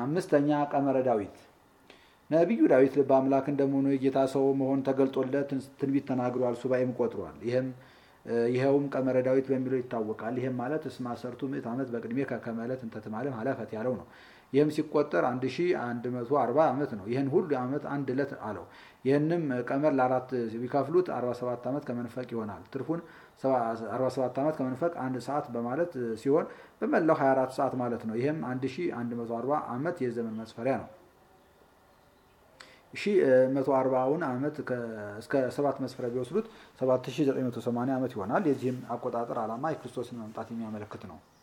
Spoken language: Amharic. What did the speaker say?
አምስተኛ ቀመረ ዳዊት ነቢዩ ዳዊት ልበ አምላክ እንደመሆኑ የጌታ ሰው መሆን ተገልጦለት ትንቢት ተናግሯል፣ ሱባኤም ቆጥሯል። ይህም ይኸውም ቀመረ ዳዊት በሚለው ይታወቃል። ይህም ማለት እስመ አሰርቱ ምዕት ዓመት በቅድሜ ከከመ ዕለት እንተ ትማልም ሀለፈት ያለው ነው። ይህም ሲቆጠር 1140 ዓመት ነው። ይህን ሁሉ ዓመት አንድ ዕለት አለው። ይህንም ቀመር ለአራት ቢከፍሉት 47 ዓመት ከመንፈቅ ይሆናል። ትርፉን 47 ዓመት ከመንፈቅ አንድ ሰዓት በማለት ሲሆን በመላው 24 ሰዓት ማለት ነው። ይህም 1140 ዓመት የዘመን መስፈሪያ ነው። ሺ መቶ አርባውን ዓመት እስከ ሰባት መስፈሪያ ቢወስዱት 7980 ዓመት ይሆናል። የዚህም አቆጣጠር ዓላማ የክርስቶስን መምጣት የሚያመለክት ነው።